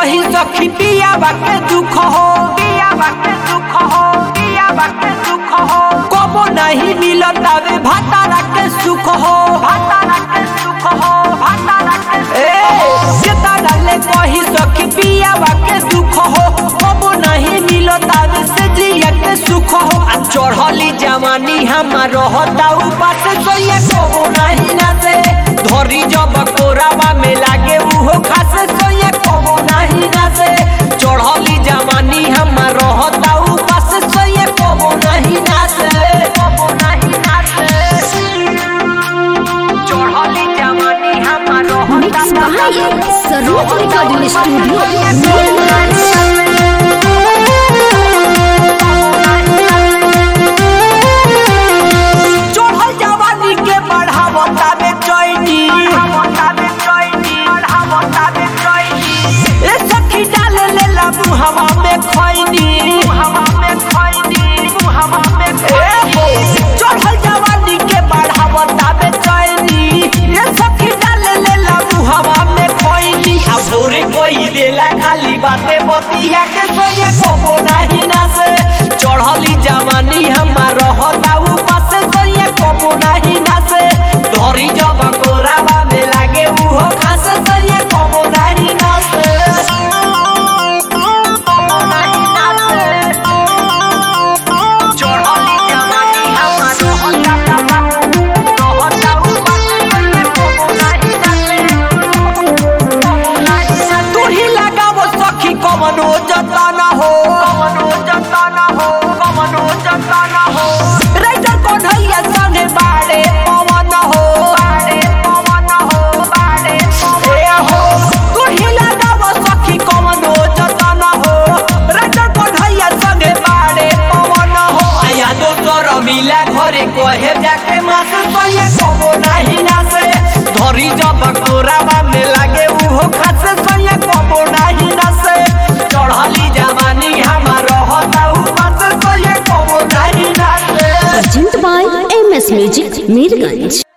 कही सखी पिया बाके दुख हो पिया बाके दुख हो पिया बाके दुख हो कबो नहीं मिलता वे भातारा के सुख हो भातारा के सुख हो भातारा के ए केता डाले कही सखी पिया बाके दुख हो कबो नहीं मिलता वे से जिया के सुख हो आ चढ़ली जवानी हमार रहता उपास सोये कबो नहीं ना से धरी जब कोरावा में लागे उहो खास सोये कबो नहीं ना से चढ़ली जवानी हमार रहता उपास सोये कबो नहीं ना से कबो नहीं ना से चढ़ली जवानी हमार मिक्स रहता बाय सरोज रिकॉर्डिंग स्टूडियो चढ़ल जवानी के बढ़ावता में चैनी ए सखी डाल ले ला मुहवा में खैनी चढ़ल जवानी के बढ़ावता में चैनी ए सखी डाल ले ला मुहवा में खैनी आ भोरे कोई देला खाली बाते बतिया के सोये कोबो नहीं ना से चढ़ली जवानी हमार रहता उपास सोये कोबो नहीं ना से धरी जब कोरावा में लागे उहो खास सोये कोबो नहीं ना से कोबो नहीं ना से चढ़ली जवानी हमार रहता रहता उपास सोये कोबो नहीं ना से तू ही लगावो सखी कमनो जतन हो कमनो जतन हो कमनो जतन हो राइटर कन्हैया संगे बाड़े पवन हो बाड़े पवन हो बाड़े पवन हो तू ही लगावो सखी कमनो जतन हो राइटर कन्हैया संगे बाड़े पवन हो आया दोसर मिला घरे कहे जाके मास सोये कबो नहीं ना से धरी जब कोरावा में लागे उहो खास सोये कबो नहीं ना से चढ़ली जवानी हमार रहता उपास सोये कबो नहीं ना से अर्जेंट by M S music Mirganj